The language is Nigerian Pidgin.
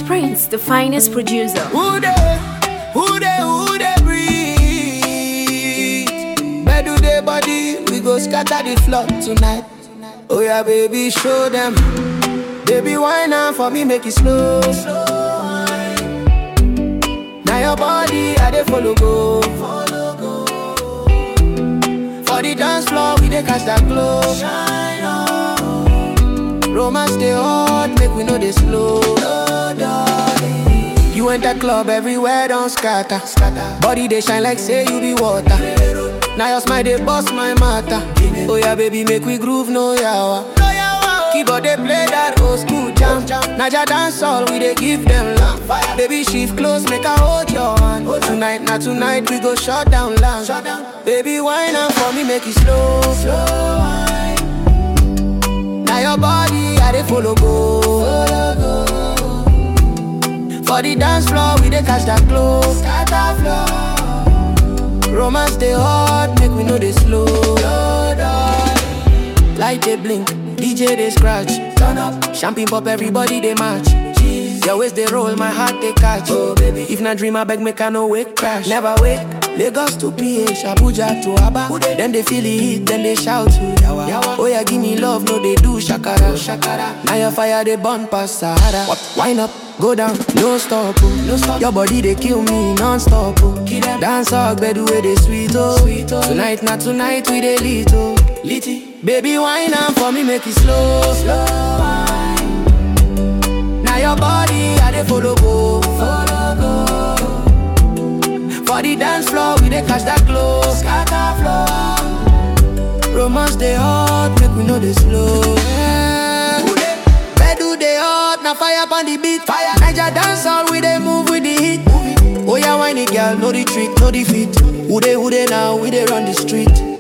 Prince, the finest producer. Who dey, who dey, who dey breathe? Bedu dey body, we go scatter the floor tonight. Oh yeah, baby, show them. Baby, wine now for me, make it slow. Now your body, I dey follow go. For the dance floor, we dey catch that glow. Romance dey hot, make we know dey slow. You enter club, everywhere don't scatter. Body they shine like say you be water. Now your smile they bust my matter. Oh yeah, baby, make we groove, no yawa. Keyboard they play that old school jam. Naja dance all we they give them love. Baby, shift close, make I hold your hand. Tonight, not tonight, we go shut down lounge. Baby, wine up for me, make it slow. Now your body, I they follow go. For the dance floor, we dey catch that glow. Scatter floor. Romance dey hot, make we know they slow. Light they blink, DJ they scratch. Turn up, champagne pop, everybody they match. Your waist they roll, my heart they catch. Oh baby, if not dream, I beg make I no wake crash. Never wake. Lagos to PH, Abuja to Aba. Then they feel the heat, then they shout to Yawa. Oh yeah, give me love, no they do shakara. shakara. Now your fire they burn past Sahara. Wine up, go down, no stop, oh. no stop. Your body they kill me non-stop, oh. Dance all bed way they sweet, oh. sweet oh. Tonight, not tonight, we they lit, oh. Litty. Baby, wine up for me, make it slow, slow. wine. Now your body, I they follow go, follow go. For the dance floor, we dey catch that glow. Scatter floor. Romance dey hot, make we know they slow. Yeah. Bedu dey hot, na fire on the beat. Fire. Niger dance all, we dey move with the heat. Oh yeah, whiny girl, know the trick, know the fit. Who dey, who dey now, we dey run the street.